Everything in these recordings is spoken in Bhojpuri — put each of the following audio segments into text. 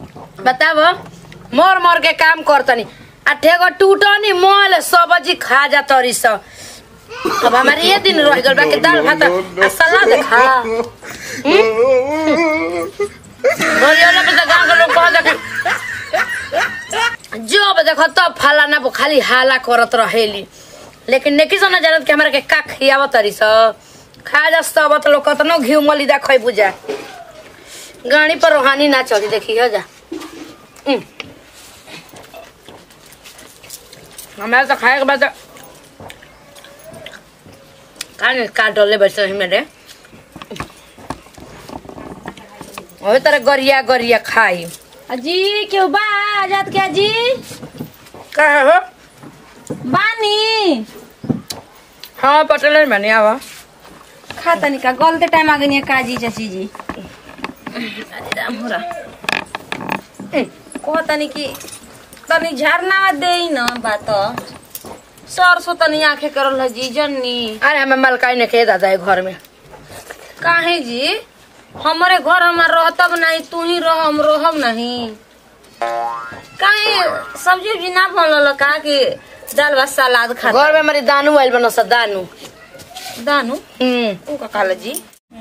बताब मर मर के काम करतनी आ ठेगो टूटनी मोल सब्जी खा जा तरी स अब हमारे ये दिन रह गल बा के दाल भात आ सलाद खा बोलियोला पे तो गांव के लोग कह देखे जो अब देखो तब फलाना वो खाली हाला करत रहेली लेकिन नेकी सन जानत के हमरा के का खियाव तरी स खा जा सब तो लोग कतनो घी मली दा खै बुझा गाड़ी पर रोहानी ना चली देखी है जा हम्म। हमारे तो खाए के बाद कान काट डोले बैठे रही मेरे वही तरह गरिया गरिया खाई अजी क्यों बा आजाद के अजी का हो बानी हाँ पटेल बनी आवा खा तनी का गलते टाइम आ गई काजी चाची जी अरे राम हो रहा कह तनी कि तनी झरना दे न बात सरसो तनी आंखे करल है जी जन्नी अरे हमें मलकाई ने खे दादा है घर में काहे जी हमारे घर हमार रहतब नहीं तू ही रह हम रहब नहीं काहे सब्जी उब्जी ना बनल का कि दाल भात सलाद खा घर में हमारी दानू आयल बनो सा दानू दानू हम्म ऊ का काला जी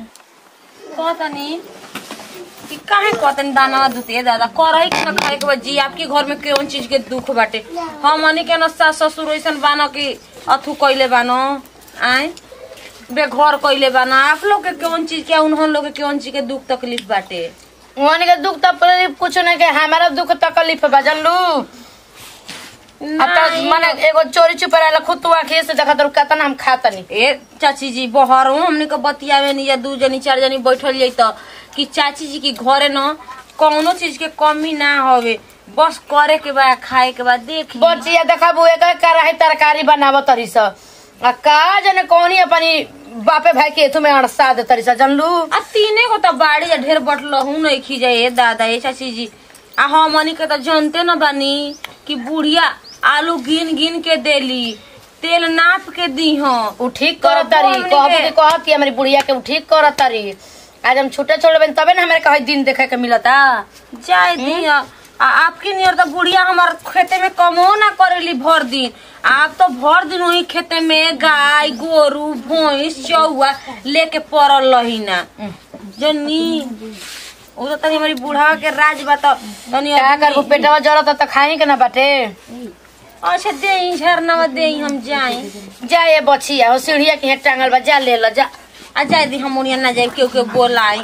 कहतनी कि काहे कहतनी दाना दुते दादा करही के ना खाए के बा जी आपके घर में कौन चीज के दुख बाटे हमनी के न सास ससुर ऐसन बानो कि अथु कइले बानो आए बेघर कइले बानो आप लोग के कौन चीज के उन्होंने लोग के कौन चीज के दुख तकलीफ बाटे वहां के दुख तकलीफ कुछ नहीं के हमारा दुख तकलीफ है बजन लू अब तो नहीं। माने एगो चोरी चुपे रहला खुद तू आखिए से देखा तो कितना हम खाता नहीं ए चाची जी बहर हमने के बतियावे नहीं या दू जनी चार जनी बैठल जाई त कि चाची जी की घरे न कौनो चीज के कमी ना होवे बस करे के बा खाए के बा देख बचिया देखा बुए का कराही तरकारी बनाव तरी स आ का जने कौनी अपनी बापे भाई के एथु में अड़सा दे तरी स जनलू आ तीने को त बाड़ी या ढेर बटलहू नहीं खी जाए ए दादा ए चाची जी आ हमनी के त जानते न बानी कि बुढ़िया आलू गिन गिन के देली तेल नाप के दी हो उ ठीक कर तरी हमनी कहबू के- कि कहती हमारी बुढ़िया के उ ठीक कर तरी आज हम छुट्टे छोड़बे तबे ना हमारे कहीं दिन देखे के मिलता जाए दी आ आपके नियर तो बुढ़िया हमार खेते में कमो ना करेली भर दिन आप तो भर दिन वही खेते में गाय गोरू भैंस चौआ लेके पड़ल रही ना जनी वो तो तनी हमारी बुढ़ा के राज बता तनी क्या आदमी- करबू पेटवा जरत त खाई के ना बाटे अच्छा दे झरना दे हम जाए जा ये बचिया हो सीढ़िया के यहाँ टांगल बा जा ले ला जा आ जाए दी हम उनिया ना जाए केहू के बोलाई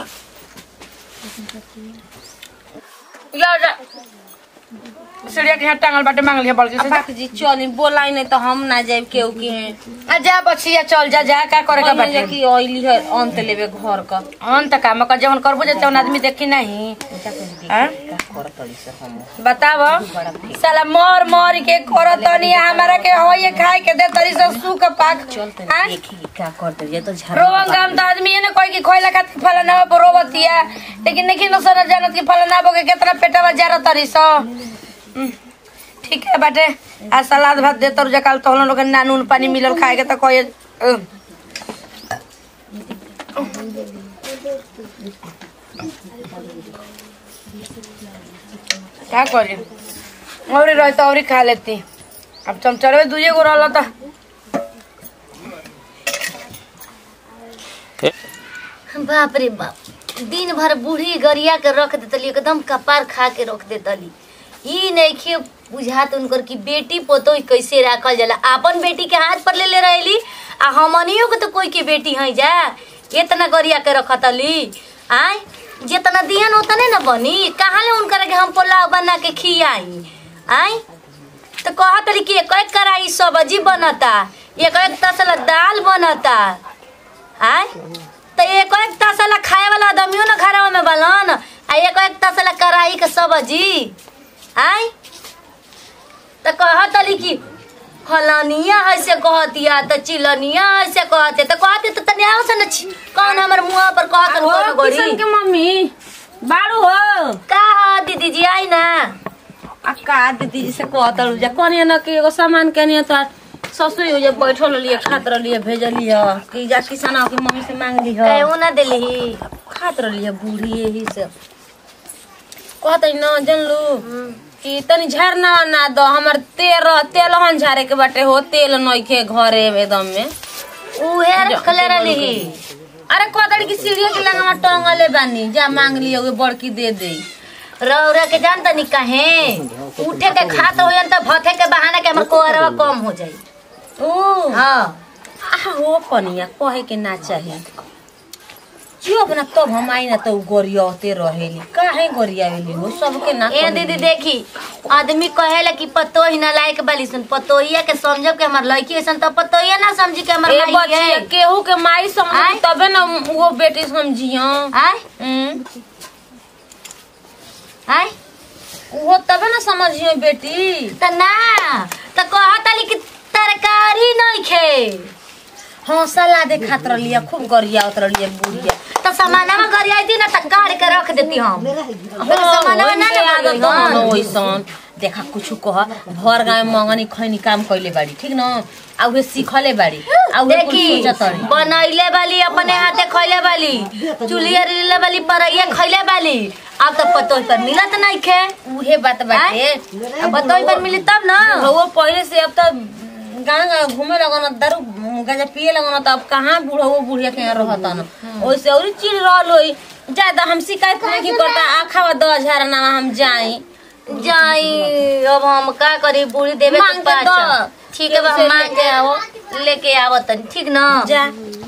जा जा सीढ़िया के यहाँ टांगल बाटे मांग लिया बल्कि से जा। अपाक जी चली बोलाई नहीं तो हम ना जाए केहू के आ जा बचिया चल जा जा का करे का बाटे कि ऑयली है अंत लेवे घर का हम त काम कर जवन करबो जे तवन आदमी देखी नहीं हाँ? बताव साला मर मर के करतनी हमारा के हो ये खाए के दे तरी से सुख पाक हाँ? क्या करते ये तो रोवन गाम त आदमी ये ना कोई की खोइला खातिर फलाना पर रोवतिया लेकिन नहीं न सर जानत की फलाना बो के कितना पेटवा जारा तरी स हम्म, ठीक है बाटे आ सलाद भात दे तर जकाल तो हम लोग के ना नून पानी मिलल खाए के त कोई अ, क्या करी और रही तो और खा लेती अब चमचड़वे दुए गो रहल त बाप रे बाप दिन भर बूढ़ी गरिया के रख देतली एकदम कपार खा के रख देतली ई नइखे बुझात उनकर कि बेटी पोतो कैसे राखल जाला आपन बेटी के हाथ पर ले ले रहेली आ हमनियो के तो कोई के बेटी है जा इतना गरिया के रखतली आय जितना दियन उतने न बनी कहाँ ले उनकर के हम पोलाव बना के खियाई आय तो कहतली कि एक एक कराई सब्जी बनता एक एक तसला दाल बनता आय तो एक एक तसला खाए वाला आदमियों न घरवा में बलन आ एक एक तसला कराई के सब्जी आय तो कहतली कि फलानिया ऐसे कहतिया तो चिलनिया ऐसे कहते तो कहते तो तनी आओ से न छी कौन हमर मुंह पर कहत हो कर गोड़ी किशन के मम्मी बाड़ू हो का ह दीदी जी आई ना आ का दीदी जी से कहतल जा कनिया न के एगो सामान कनिया तो ससुर हो जा बैठल लिए खात रहिए भेजली ह कि जा किसान के मम्मी से मांग ली ह कहू ना दिली खात रहिए बूढ़ी यही से कहत न जनलू कि तनी झरना ना दो हमर तेल तेलहन झारे के बाटे हो तेल नइखे घरे में एकदम में उहे रखले रहली अरे कहतड़ी कि सीढ़िया के लगा टंगले बानी जा मांग लियो वे बड़की दे दे रौरा के जान तनी कहे उठे के खात होयन त भथे के बहाना के हमर कोरवा कम हो जाई ओ हां आ हो कनिया कहे के ना चाही जो अपना तब हम आई ना तो गोरियाते रहेली काहे गोरियावेली हो सबके ना ए कहेली। दीदी देखी आदमी कहेला कि पतो ही ना लायक बाली सुन पतोहिया के समझब के हमर लड़की ऐसन त पतोहिया ना समझी के हमर ए माई बच्चिया है केहू के माई आय? समझ तबे ना वो बेटी समझियो आय हम्म, आय वो तबे ना समझियो बेटी त ना त कहताली कि तरकारी नहीं खे हाँ सलादे खात रहिया खूब गरियावत रहिया बुढ़िया त सामानमा गरियाई थी ना त काट के रख देती हम फिर सामानमा ना ना आदत गरियाई, हाँ। न ओइसन देखा कुछ कह भर गाँव मंगनी खैनी काम कैले बाड़ी ठीक न आ उहे सीखले बाड़ी आ उहे कुल देखी सोचतड़ी बनैले वाली अपने हाथे खैले वाली चुलिया रिले वाली परैया खैले वाली अब तो पतोही पर मिलत नहीं खे उहे बात बाटे आय? अब पतोही पर मिली तब ना वो पहले से अब तो गाँव गाँव घूमे लगन दारू गांजा पिए लगन त अब कहाँ बूढ़ो वो बुढ़िया के यहाँ रहता न ओइसे और चिड़ रहल होई ज्यादा हम शिकायत नहीं करता आखा दस हजार ना हम जाई जाई अब हम का करी बूढ़ी देवे मांग के के पास दो। ठीक है बा, केहू हम से मांग के आओ लेके आवो तनी ठीक ना जा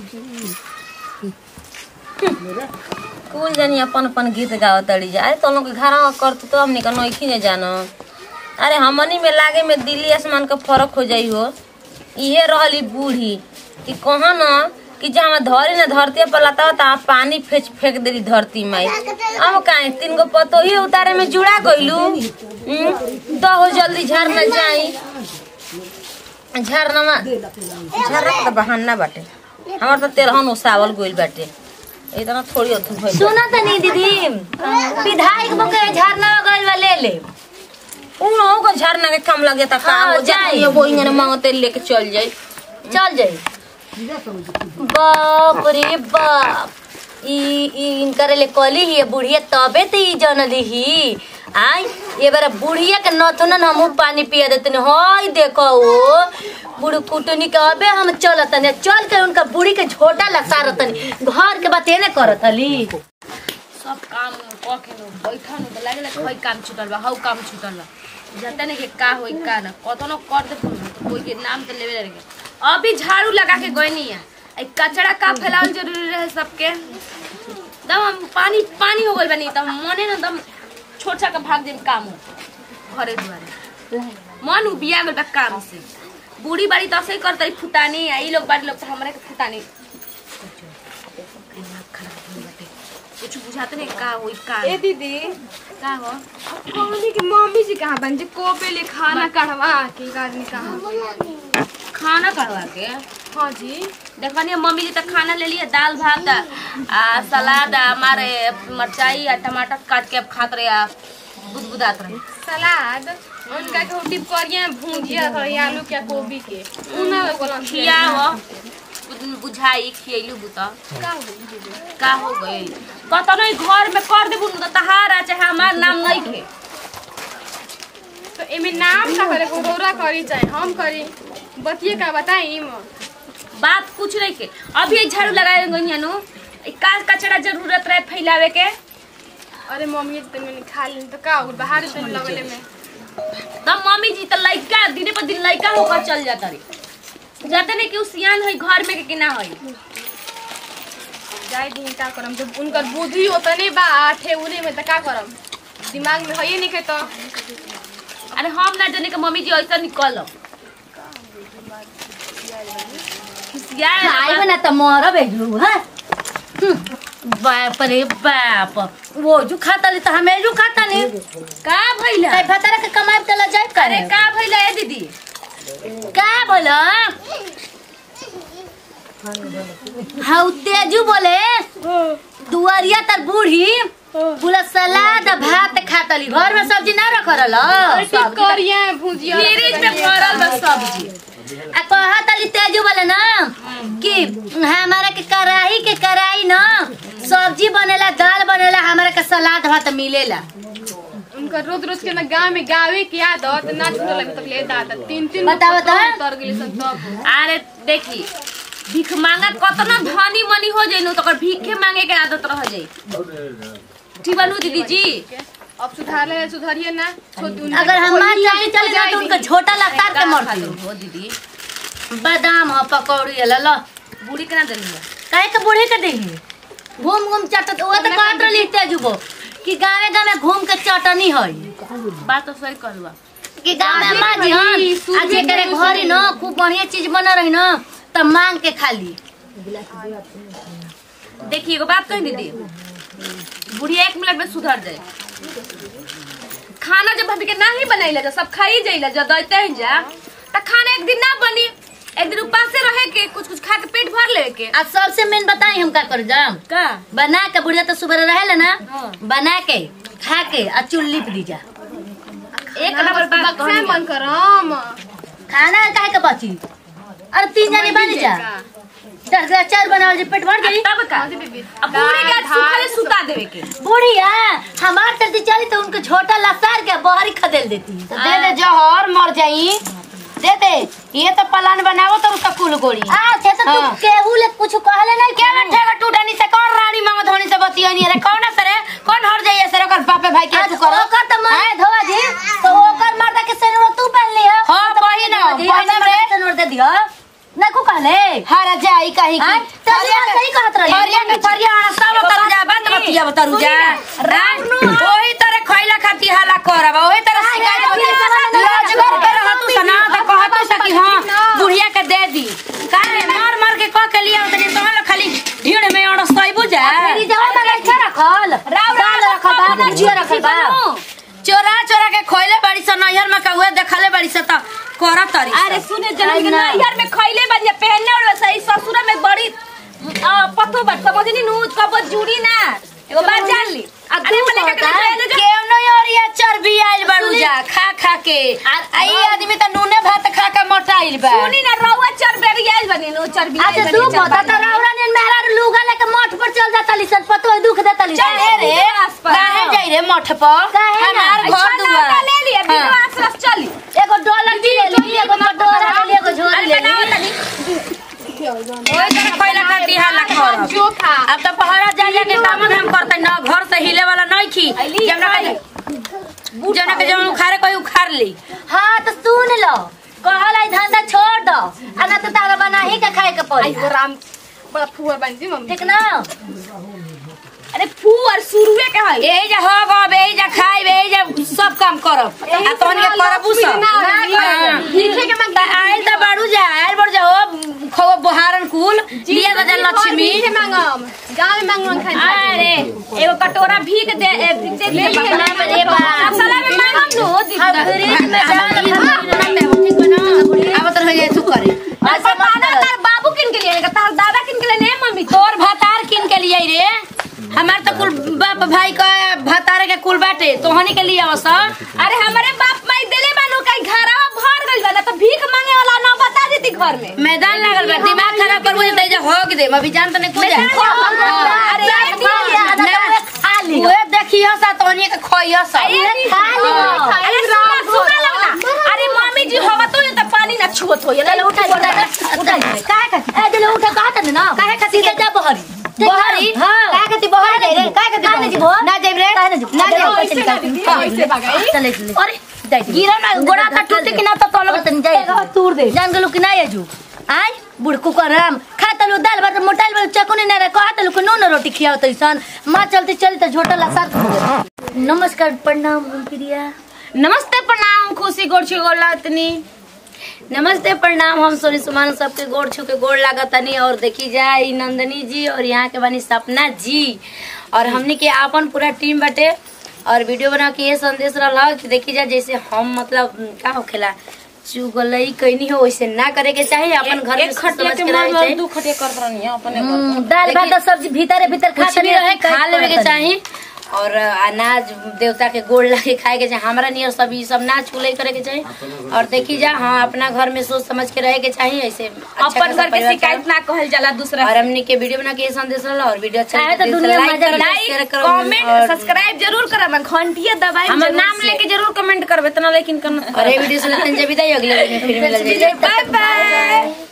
कुल जानी अपन अपन गीत गाव तड़ी जा अरे तो लोग के घर करत तो हमनी का नइखी ने जानो अरे हमनी में लागे में दिल्ली आसमान का फर्क हो जाई हो इहे रहली बूढ़ी कि कहा न कि जहाँ धरी न धरती पर लता ता पानी फेंच फेंक देली धरती माई अब काहे तीन गो पतो ही उतारे में जुड़ा गइलू हम्म, दहो जल्दी झरना जाई झरना में झरना के तो बहाना बाटे हमार तो तेलहन उसावल गइल बाटे इतना थोड़ी अथु भइल सुना तनी दीदी विधायक बके झरना गइल बा ले ले उनो को झरना के काम लगे ता का हाँ, हो जाई। जाई वो इंगने मांगते लेके चल जाई चल जाई बाप रे बाप ई ई इनकर ले कली ही बुढ़िया तबे त ई जनली ही आई ये बार बुढ़िया के नथुनन हमहू पानी पिया देते हई देखो ओ बुढ़ कुटनी के अबे हम चलतनी चल के उनका बुढ़ी के झोटा लसारतनी घर के बात ने करत हली सब काम क के नो बैठा नो त लागेला कोई काम छूटल बा हौ काम छूटल बा जानते नहीं कि का होई का ना कतनो कर दे फोन तो कोई के नाम तो लेवे लगे अभी झाड़ू लगा के गइनी है ए कचरा का फैलावल जरूरी रहे सबके दम हम पानी पानी हो गइल बनी त मने ना दम छोट सा का भाग देम काम हो घरे दुआरे मन उबिया गइल बा काम से बूढ़ी बाड़ी तो ऐसे करतई फुटानी आ ई लोग बाड़ी लोग तो हमरा के फुटानी कुछ बुझाते नहीं का होई का ए दीदी का हो कहनी कि मम्मी जी कहाँ बन जे कोपे ले खाना कढ़वा के एक आदमी कहाँ खाना करवा के हाँ जी देखनी मम्मी जी तक खाना ले लिए दाल भात आ सलाद आ हमारे मिरचाई आ टमाटर काट के अब खात रहे आ बुदबुदात रहे सलाद उनका के वो डिप करिए भूंजिया था आलू के गोभी के उना बोला खियाओ बुझाई खियलू बुता का हो दीदी का हो गई कतनो ही घर में कर देबू न त तहारा चाहे हमार नाम नहीं खे तो एमे नाम का करे गोरोरा करी चाहे हम करी बतिए का बताई म बात कुछ नहीं के अभी एक झाड़ू लगाए गई नु का कचरा जरूरत रहे फैलावे के अरे मम्मी जी तनी खा ली तो का हो गइल, बाहर से लगले में तब मम्मी जी तो लड़का दिने पर दिन लड़का होकर चल जाता रे जाते नहीं कि उ सियान है घर में के कि ना है जाए दिन का करम जब उनकर बुद्धि उतने बा ठेउरे में त का करम दिमाग में है नहीं के तो अरे हम ना जाने के मम्मी जी ऐसा निकल खाई बना त मर बेजू हां बाप रे बाप वो जो खाता ली त हमें जो खाता नहीं का भइला कई फतरा के कमाई चला जाए अरे करे का भइला ए दीदी का बोला हाँ तेजू बोले दुआरिया तर बूढ़ी पूरा सलाद आ भात खातली घर में सब्जी ना रख रहल डिप करिए भुजिया फ्रिज में भरल बा सब्जी आ कहा तली तेजू बोले ना कि हमारा के कढ़ाई के कढ़ाई ना सब्जी बनेला दाल बनेला हमारा के सलाद भात मिलेला इनकर रोज रोज के ना गांव में गावे की आदत ना छूटल अभी तक ले दादा तीन तीन बता, बता। उतर गेली सन तब अरे देखी भीख मांगा कतना धनी मनी हो जाई तो ओकर भीखे मांगे के आदत रह जाई ठीक बानू दीदी जी अब सुधार ले सुधारिए ना छोटू अगर हमार चाली चले ना तो उनका छोटा लगता के मरती हो दीदी बादाम ह पकौड़ी है ल बूढ़ी केना देली है काहे के बूढ़े के देही घूम घूम चटत वो तो कहत रही तेजुबो कि गावे गावे घूम के चटनी है बात तो सही कहलुआ कि गाँव में माँ जी हन आज करे घरे न खूब बढ़िया चीज बना रही न तब मांग के खाली देखिए एगो बात कही दीदी बुढ़िया एक मिनट में सुधर जाए खाना जब हमके ना ही बनैले जा सब खाई जाइला जा दैते हैं जा त खाना एक दिन ना बनी एक दिन उपास रहे के कुछ कुछ खा के पेट भर लेवे के आज सबसे मेन बताई हम का कर जाम का बना के बुढ़िया तो सुबह रहे ना हाँ। बना के खा के आ चुल लिप दी जा एक नंबर बात बक्सा कहनी मन करम खाना काहे के बची अरे तीन जने बन जा दस ग्लास चार बनावल जे पेट भर गई तब का हाँ जी, बेबी। अब पूरी का दाल, सुखाले भात, सुता देवे के बुढ़िया हमार तरती चली तो उनको छोटा लसार के बहरी खदेल देती तो दे दे जहर मर जाई दे दे ये तो प्लान बनावो तो उसका कुल गोली अच्छा तो तू हाँ। केहू ले कुछ कहले नहीं क्या बैठे का टूटनी से कौन रानी मामा धोनी से बतियानी रे कौन सरे कौन हर जाइए सरे ओकर बापे भाई के तू करो ओकर तो मन धोवा जी तो ओकर मर्दा के सनोर तू पहन लिया हाँ, पहिन, पहिन रे। सनोर दे दियो ना को कहले हर जाई कहीं हाँ, की तो ये सही कहत रही। हरिया के फरिया सब तरु जा बात बतिया बतरु जा रानू ओही तरह खइला खाती हाला करब ओही तरह शिकायत होती रोजगार के रहतु सना त कहतु सकी हां बुढ़िया के दे दी काहे मार मार के कह के लिया तनी तोहला खाली ढीड़ में अड़ सइबु जा मेरी जवा में अच्छा रखल राव दाल रखल बा भुजिया रखल बा चोरा चोरा के खोइले बड़ी स नैहर में कहुए देखले बड़ी स त करत तरी अरे सुने जन्म के नैहर में खइले बनिया पहनले और सही ससुर में बड़ी आ, पतो बट समझनी नु कब जुड़ी ना एगो बात जान ली आ तू मने का कहले जो केव नहीं और ये चर्बी आइल बड़ू जा खा खा के आई आदमी त नूने भात खा के मोटाइल बा सुनी ना रउआ चरबेरी आइल बनी नु चरबी आइल अच्छा बनी, तू चरबा बता तो बनी। रावरा ने मेहरा लूगा लेके मठ पर चल जाता लिसन पतो है दुख देता लिसन चल रे आसपास। काहे जाई रे मठ पर काहे ना? हमार घर अच्छा, दुआर नाता ले लिया हाँ। बिना आसपास चली एगो डॉलर की ले ली एगो कटोरा ले ली एगो झोरी ले ली ओए तर खइला खाती हाला करब जो खा अब तो पहरा जा जा के काम हम करते न घर से हिले वाला नहीं खी जमना के जमना के जमन उखाड़े कोई उखाड़ ली हाँ तो सुन लो कहला ई धंधा छोड़ दो आ ना तो तारा बना ही के खाए के पड़ी आई राम बड़ा फुहर बन जी मम्मी ठीक ना अरे फूअर शुरुए के है यही जा हो गब यही जा खाइब यही जा सब काम करब आ तोहन के करबू सब हाँ। लिखे के मांग त आइल त बाड़ू जा आइल बड़ जा हो खो बहारन कुल लिया द जा लक्ष्मी लिखे मांगम गांव में मांग मांग खाई अरे एगो कटोरा भीग दे ए, भीग दे ले लिए ना रे बाप। मसाला में मांगम नु हम फ्रिज में डाल अब तो हो जाए तू करे और बताना तार बाबू किन के लिए तार दादा किन के लिए नहीं मम्मी तोर भातार किन के लिए रे हमार तो कुल बाप भाई का भातार के कुल बाटे तोहनी के लिए आवस अरे हमारे बाप माई देले बानू कई घरवा भर गइल बा ना तो भीख मांगे वाला ना बता देती घर में मैदान लागल बा दिमाग खराब करबो त जा होग दे अभी जान त नहीं कुछ अरे खाली ओए देखियो सा तोहनी के खोइयो सा खाली अरे सुना सुना लगना अरे मम्मी जी हवा तो ये तो पानी ना छुअत हो ये चलो उठा उठा उठा काहे का ए दिलो उठा कहत न ना काहे का सीधे जा बहरी बहरी हां काहे का ती बहरी जाई रे काहे का ती बहरी जीबो ना जाइब रे काहे ना जीबो ना जाइब कैसे निकालती कैसे भगाई चले चले अरे गिरा ना गोड़ा का टूटे कि ना तो तोलो तन जाए तूर दे जान गलो कि ना आजू आय बुड़कू करम खा तलु दाल भात मोटाइल वाला चकुनी ना रे कहा तलु नून रोटी खियाओ तैसन मां चलते चली त झोटा ला साथ नमस्कार प्रणाम हम प्रिया नमस्ते प्रणाम खुशी गोरछी गोला इतनी नमस्ते प्रणाम हम सोनी सुमान सबके गोड़ छू के गोड़ लागतनी और देखी जाए ई नंदनी जी और यहाँ के बनी सपना जी और हमने के आपन पूरा टीम बटे और वीडियो बना के ये संदेश रहा कि देखी जाए जैसे हम मतलब उम, का होखेला चुगलई कैनी हो वैसे ना करे के चाहिए अपन घर में एक खटिया समझ के के रहे मार चाहिए दू खटिया कर रहनी है अपने घर हम्म, दाल भात और सब्जी भीतरे भीतर खा कुछ भी रहे खा लेवे के चाहिए और अनाज देवता के गोड़ लगे खाए के चाहे हमारा नियर सब ई सब ना छूले करे के चाही और देखी जा हाँ अपना घर में सोच समझ के रहे के चाहिए ऐसे अच्छा अपन खासा घर के परिवार शिकायत ना कहल जाला दूसरा और हमने के वीडियो बना के ये संदेश रहला और वीडियो अच्छा आए तो लगे तो दुनिया लाइक मजा करो, लाइक शेयर करो कमेंट और- सब्सक्राइब जरूर करब घंटिया दबाई हमर नाम लेके जरूर कमेंट करबे तना लेकिन करना और ये वीडियो से लेते हैं जब भी अगले वीडियो में फिर मिल जाएगी बाय बाय